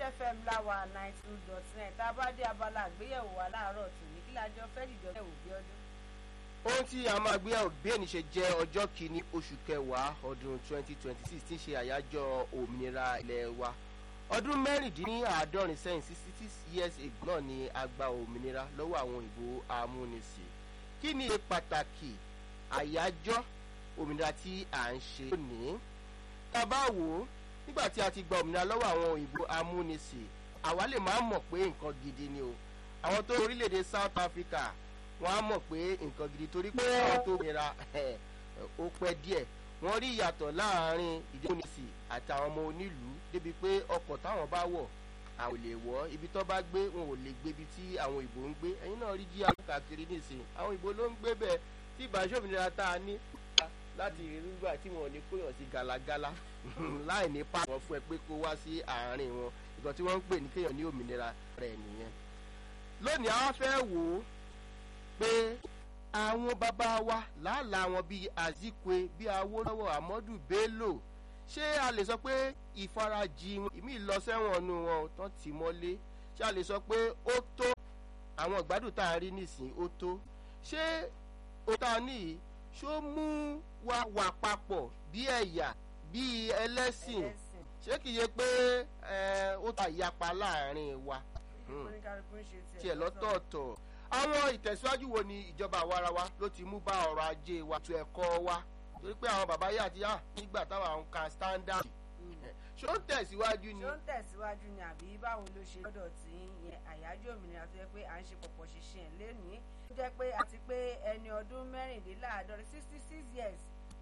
fm láwa ninety two dot nine tá a bá dé abala àgbéyẹ̀wò wa láàárọ̀ tòní kí lájọ fẹ́ dìjọ fẹ́ òbí ọdún. ohun tí a máa gbé bí ẹni ṣe jẹ́ ọjọ́ kìíní oṣù kẹwàá ọdún 2026 tí ń ṣe àyájọ́ òmìnira ilẹ̀ wa ọdún mẹ́rìndínláàádọ́rin sẹ́yìn sixty six years ago náà ni a gba òmìnira lọ́wọ́ àwọn òyìnbó amúnisìn kí ni pàtàkì àyájọ́ òmìnira tí à ń ṣe lónìí tá a bá wò ó nígbà tí a ti gba òmìnira lọ́wọ́ àwọn òyìnbó amúnisìn àwa lè máa mọ̀ pé nǹkan gidi ni o àwọn tó orílẹ̀-èdè South Africa wọ́n á mọ̀ pé nǹkan gidi torí pé àwọn tó òmìnira ó pẹ́ díẹ̀ wọ́n rí ìyàtọ̀ láàrin ìdíkùnìsì àti àwọn ọmọ onílùú débi pé ọkọ̀ táwọn bá wọ̀ àwọn ò lè wọ̀ ibi tó bá gbé wọn ò lè gbé ibi tí àwọn ìbò ń gbé ẹ̀yin náà rí jí káàkiri nísìnyí àwọn ìbò ló ń gbé bẹ́ẹ̀ tí ìbáṣọ́mìnira tá a ní láti nígbà tí wọn ò ní kóyàn sí galagala láì ní pa wọn fún ẹ pé kó wá sí àárín wọn ìgbà tí wọ́n ń pè ní kéèyàn ní òmìnira rẹ̀ nìyẹn lónìí àwọn fẹ́ wò ó pé àwọn bàbá wa làálàá wọn bíi Azikwe bíi Awólọ́wọ̀ Amadu Bello ṣé a lè sọ pé ìfarajì ìmí lọ sẹ́wọ̀n nu wọn tán tì mọ́lé ṣé a lè sọ pé ó tó àwọn ìgbádùn tá a rí nísìnyí ó tó ṣé ó tá a níyì ṣó mú wa wà papọ̀ bí ẹ̀yà bí ẹlẹ́sìn ṣé kìí ṣe pé ó ta ìyapa láàrin wa tiẹ̀ lọ́tọ̀ọ̀tọ̀ àwọn ìtẹ̀síwájú wo ni ìjọba àwarawa ló ti mú bá ọrọ̀ ajé wa tó ẹ̀kọ́ wa torí pé àwọn bàbá yà ti yà nígbà táwọn ń ka standard ṣó ń tẹ̀síwájú ni. ṣó ń tẹ̀síwájú ni àbí báwo ló ṣe lọ́dọ̀ tí yẹn àyájọ́ òmìnira tó yẹ pé à ń ṣe pọ̀pọ̀ ṣinṣin ẹ̀ lénìí ó jẹ́ pé àti pé ẹni ọdún mẹ́rìndínláàádọ́rin sixty six years